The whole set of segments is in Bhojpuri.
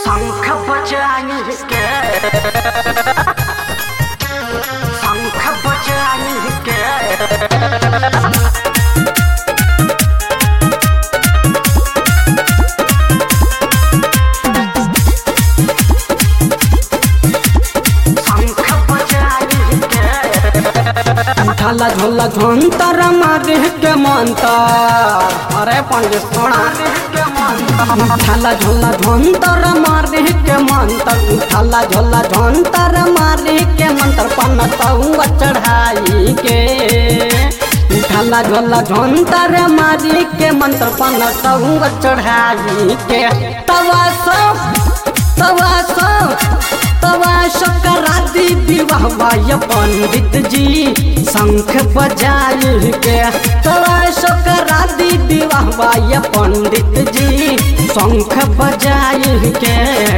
शंख बजाई के शंख बजाई के शंख बजाई के ढाला झोला झोंतर मारे के मंतर अरे पंडित सोना के मन ढाला झोला झोंतर मारे के मंतर ढाला झोला झोंतर मारे के मंत्र पनतौआ चढ़ाई के ढाला झोला झोंतर मारे के मंत्र पनतौआ चढ़ाई के तवा सब तवा सब तवा शकरादी विवाह बाय पंडित जी शंख बजाई के तवा शकरादी विवाह बाय पंडित जी शंख बजाई के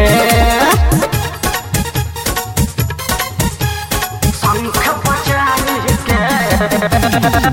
शंख बजाई के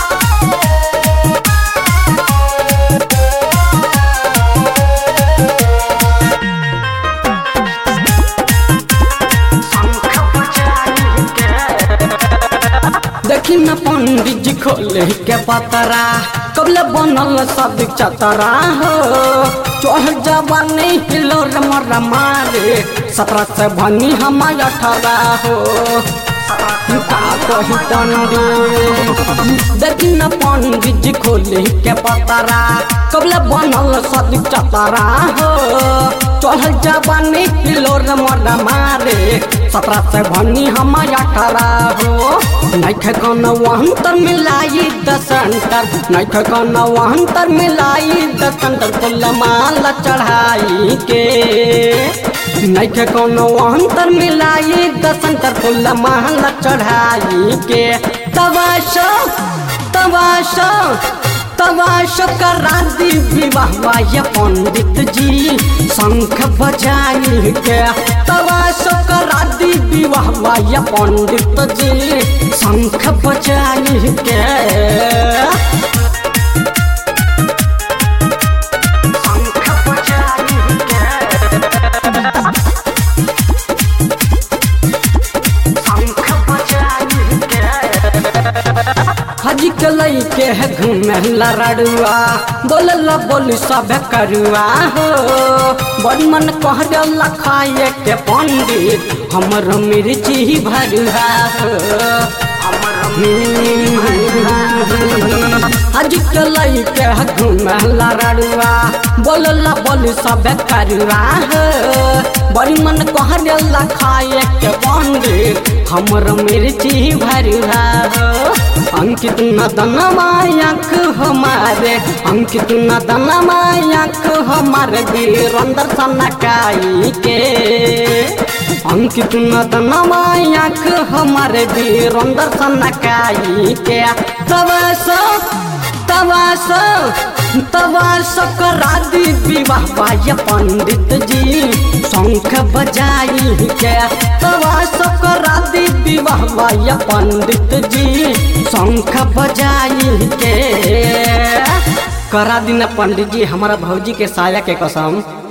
शंख बजाई के देखी न पंडित जी खोले के पतरा कबले बनल सब चतरा हो चढ़ जवानी हिलो रमर मारे सत्रह से भनी हम अठारह हो का कही पंडित देखी न पंडित जी खोले के पतरा कबले बनल सब चतरा हो चढ़ जवानी हिलो रमर मारे सत्रह से भनी हम अठारह हो नैख कौन वहंतर मिलाई दसंतर नैख कौन वहंतर मिलाई दसंतर फुल माला चढ़ाई के नैख कौन वहंतर मिलाई दसंतर फुल माला चढ़ाई के तवाशो तवाशो तवाशो करा दी विवाह वाय पंडित जी शंख बजाई के तवाशो करा दी विवाह वाय पंडित जी शंख बजाई के शंख बजाई के शंख बजाई के हजी के लई के है घूमे लड़ुआ बोलला बोली सब करुआ हो बड़ मन कह खाए के पंडित हमर मिर्ची भरुआ हो हज के लई के है घूमे लड़ुआ बोलला बोली सब करुआ हो बड़ी मन कह खाए के पंडित हमर मिर्ची भरुआ हो अंकित नदनमा आँख हमारे अंकित नदनमा आँख हमारे वीरंदर सनकाई के अंकित नदनमा आँख हमारे वीरंदर सनकाई के तवासो तवासो तवासो करा दी विवाह बाय पंडित जी शंख बजाई के तवासो करा दी विवाह बाय पंडित जी शंख बजाई के करा दिन पंडित जी हमारा भौजी के साया के कसम